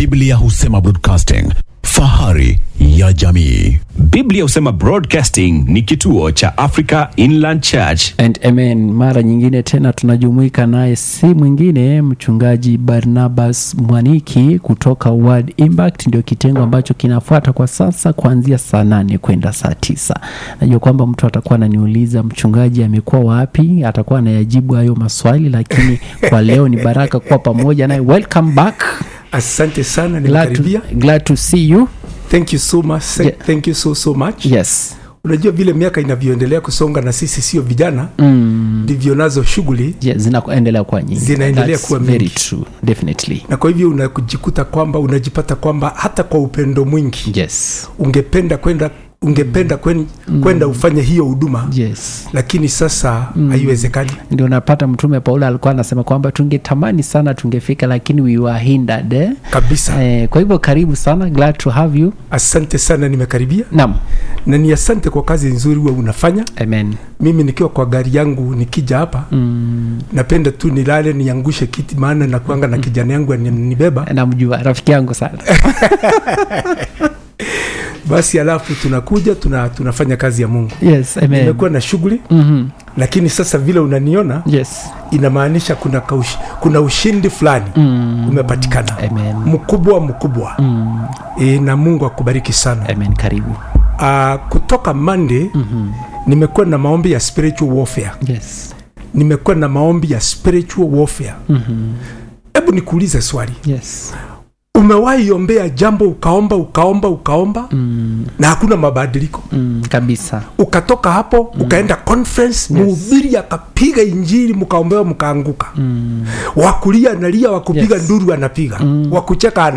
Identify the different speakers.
Speaker 1: Biblia husema broadcasting, fahari ya jamii.
Speaker 2: Biblia husema Broadcasting ni kituo cha Africa Inland Church.
Speaker 3: And amen. Mara nyingine tena tunajumuika naye, si mwingine mchungaji Barnabas Mwaniki kutoka Word Impact, ndio kitengo ambacho kinafuata kwa sasa kuanzia saa nane kwenda saa tisa. Najua kwamba mtu atakuwa ananiuliza mchungaji amekuwa wapi, atakuwa anayajibu hayo maswali, lakini kwa leo ni baraka kuwa pamoja naye. Welcome back.
Speaker 4: asante sana
Speaker 3: Glad to,
Speaker 4: nimekaribia
Speaker 3: glad to see you.
Speaker 4: thank you so much Thank-
Speaker 3: Yeah.
Speaker 4: thank you so so much
Speaker 3: Yes.
Speaker 4: unajua vile miaka inavyoendelea kusonga na sisi sio vijana ndivyo nazo shughuli
Speaker 3: Yeah, zinaendelea kuwa nyingi.
Speaker 4: Zinaendelea
Speaker 3: That's
Speaker 4: kuwa
Speaker 3: very
Speaker 4: mingi.
Speaker 3: true. Definitely.
Speaker 4: na kwa hivyo unajikuta kwamba unajipata kwamba hata kwa upendo mwingi
Speaker 3: Yes.
Speaker 4: ungependa kwenda ungependa kwen- kwenda ufanye hiyo huduma
Speaker 3: Yes.
Speaker 4: lakini sasa haiwezekani
Speaker 3: ndio napata mtume paulo alikuwa anasema kwamba tungetamani sana tungefika lakini we were hindered eh?
Speaker 4: kabisa
Speaker 3: Eh, kwa hivyo karibu sana glad to have you
Speaker 4: asante sana nimekaribia
Speaker 3: nam
Speaker 4: na ni asante kwa kazi nzuri huwa unafanya
Speaker 3: amen
Speaker 4: mimi nikiwa kwa gari yangu nikija hapa
Speaker 3: mm,
Speaker 4: napenda tu nilale niangushe kiti maana nakuanga na kijana yangu ananibeba
Speaker 3: namjua rafiki yangu sana
Speaker 4: basi alafu tunakuja tuna, tunafanya kazi ya mungu
Speaker 3: yes amen
Speaker 4: nimekuwa na shughuli
Speaker 3: mm-hmm.
Speaker 4: lakini sasa vile unaniona
Speaker 3: yes
Speaker 4: inamaanisha kuna, kaush, kuna ushindi fulani
Speaker 3: mm,
Speaker 4: umepatikana
Speaker 3: amen
Speaker 4: mkubwa mkubwa
Speaker 3: mm,
Speaker 4: e, na mungu akubariki sana
Speaker 3: amen karibu
Speaker 4: uh, kutoka monday
Speaker 3: mm-hmm.
Speaker 4: nimekuwa na maombi ya spiritual warfare
Speaker 3: yes
Speaker 4: nimekuwa na maombi ya spiritual warfare
Speaker 3: mm-hmm.
Speaker 4: hebu nikuulize swali
Speaker 3: yes
Speaker 4: umewahi ombea jambo ukaomba ukaomba ukaomba
Speaker 3: mm,
Speaker 4: na hakuna mabadiliko
Speaker 3: mm, kabisa
Speaker 4: ukatoka hapo mm. ukaenda conference
Speaker 3: Yes.
Speaker 4: mhubiri akapiga injili mkaombewa mkaanguka
Speaker 3: mm,
Speaker 4: wakulia analia wakupiga
Speaker 3: Yes.
Speaker 4: nduru anapiga
Speaker 3: Mm.
Speaker 4: wakucheka